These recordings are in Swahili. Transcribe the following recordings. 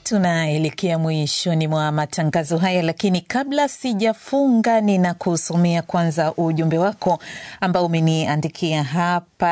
Tunaelekea mwishoni mwa matangazo haya, lakini kabla sijafunga, ninakusomea kwanza ujumbe wako ambao umeniandikia hapa,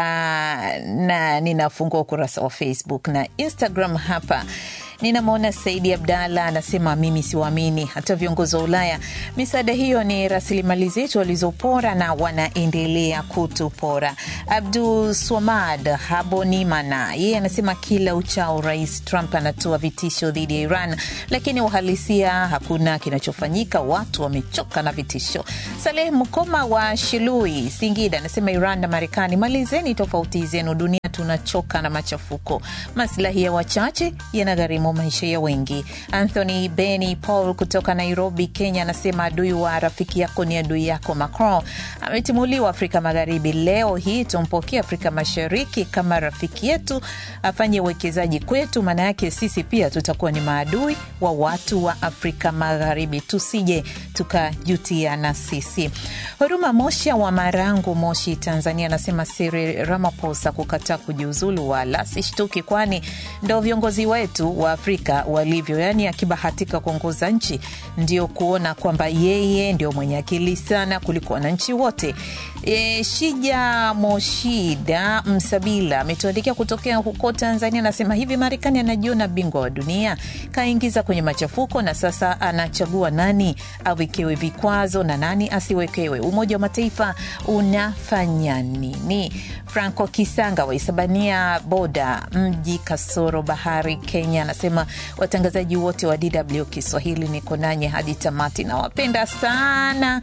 na ninafungua ukurasa wa Facebook na Instagram hapa. Ninamwona Saidi Abdalla anasema, mimi siwaamini hata viongozi wa Ulaya. Misaada hiyo ni rasilimali zetu walizopora na wanaendelea kutupora. Abdul Swamad Habonimana yeye anasema, kila uchao Rais Trump anatoa vitisho dhidi ya Iran, lakini uhalisia hakuna kinachofanyika. Watu wamechoka na vitisho. Saleh Mkoma wa Shilui, Singida anasema, Iran na Marekani, malizeni tofauti zenu, dunia tunachoka na machafuko. Maslahi ya wachache yanagharimu maisha ya wengi. Anthony Beni Paul kutoka Nairobi, Kenya anasema adui wa rafiki yako ni adui yako. Macron ametimuliwa Afrika Magharibi. Leo hii tumpokee Afrika Mashariki kama rafiki yetu, afanye uwekezaji kwetu, maana yake sisi pia tutakuwa ni maadui wa watu wa Afrika Magharibi, tusije tukajutia na sisi. Huruma Mosha wa Marangu, Moshi, Tanzania anasema Cyril Ramaphosa kukataa kujiuzulu wala sishtuki, kwani ndo viongozi wetu wa Afrika walivyo, yaani akibahatika kuongoza nchi ndio kuona kwamba yeye ndio mwenye akili sana kuliko wananchi wote. E, Shija Moshida Msabila ametuandikia kutokea huko Tanzania, anasema hivi, Marekani anajiona bingwa wa dunia, kaingiza kwenye machafuko na sasa anachagua nani awekewe vikwazo na nani asiwekewe. Umoja wa Mataifa unafanya nini? Franco Kisanga wa Isabania Boda, mji kasoro bahari, Kenya anasema watangazaji wote wa DW Kiswahili niko nanye hadi tamati, nawapenda sana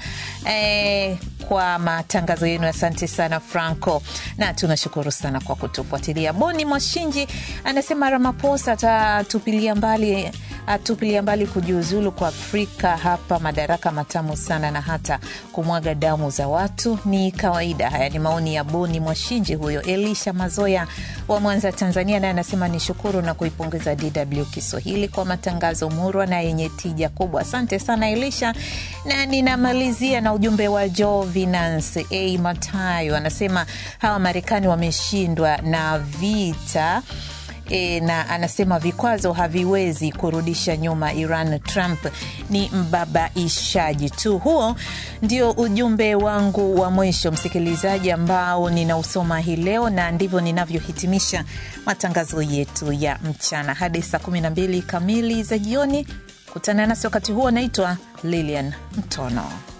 eh, kwa matangazo yenu. Asante sana Franco, na tunashukuru sana kwa kutufuatilia. Boni Mwashinji anasema Ramaphosa atatupilia mbali atupilia mbali kujiuzulu kwa Afrika hapa, madaraka matamu sana na hata kumwaga damu za watu ni kawaida. Haya ni maoni ya Boni Mwashinji huyo. Elisha Mazoya wa Mwanza, Tanzania, naye anasema ni shukuru na kuipongeza DW Kiswahili kwa matangazo murwa na yenye tija kubwa. Asante sana Elisha, na ninamalizia na ujumbe wa Jo Vinance A Matayo, anasema hawa Marekani wameshindwa na vita E, na anasema vikwazo haviwezi kurudisha nyuma Iran. Trump ni mbabaishaji tu. Huo ndio ujumbe wangu wa mwisho, msikilizaji, ambao ninausoma hii leo, na ndivyo ninavyohitimisha matangazo yetu ya mchana hadi saa 12 kamili za jioni. Kutana nasi wakati huo. Naitwa Lilian Mtono.